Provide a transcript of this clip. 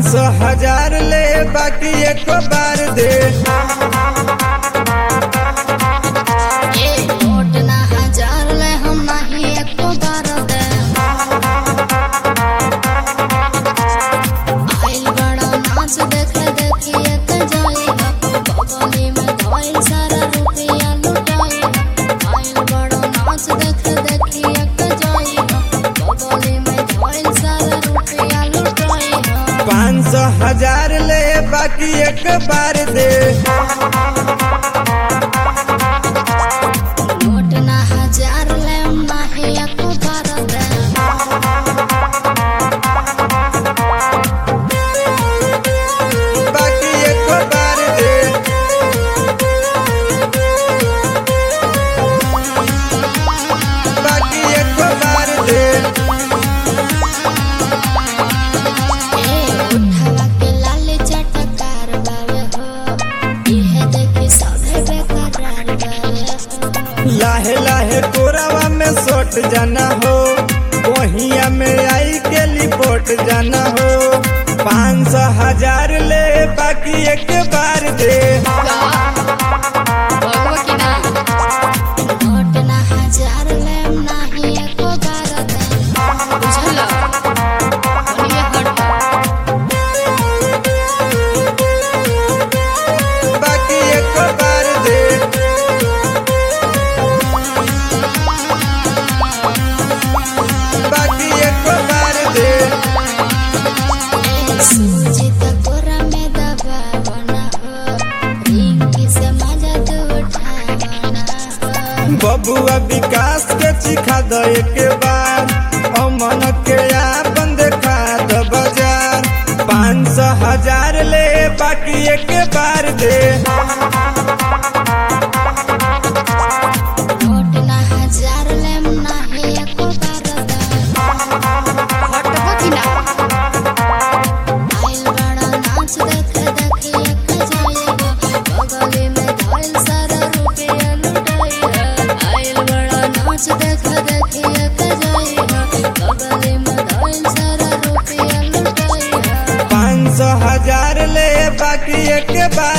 सौ हजार ले बाकी एक बार दे ए नोट ना हजार ले हम नाही एको बार दे आइल बड़ा नाच देख देखी एक जाएगा बगली में धोइल सारा रुपया लुटाएगा आइल बड़ा नाच देख देखी एक जाएगा बगली में धोइल सारा रुपया लुटाएगा पाँच सौ हजार ले बाकी एक बार दे नोट ना हजार ले हम नाही एको बार दे बाकी एक बार दे बाकी एक बार दे ए उठावा के लाल चटकार बावे हो इहे देखी सभे बेकरार बावे हो लाहे लाहे कोरावा में सोट जाना हो वहिया में आई के लिपोट जाना हो पाँच सौ हजार ले बाकी एक बार दे नोट ना हजार ले नाही एको बार दे बुझल बोलिए हट बाकी एक बार दे बाकी एक बार दे सूजी त कोरा में दबावना हो रिंकी से मजा तो उठावना हो बबुआ विकास के चिखा दो एक बार अमन के आपन देखा दो बाजार पाँच सौ हजार ले बाकी एक बार दे नोट ना हजार ले नाही एको बार दे हटबो कि ना आइल बड़ा नाच देख देखी एक जाएगा बगली में धइल सारा रुपया लुटाएगा आइल बड़ा नाच देख देखी एक जाएगा बगली में धइल सारा रुपया लुटाएगा पाँच सौ हजार ले बाकी एक बार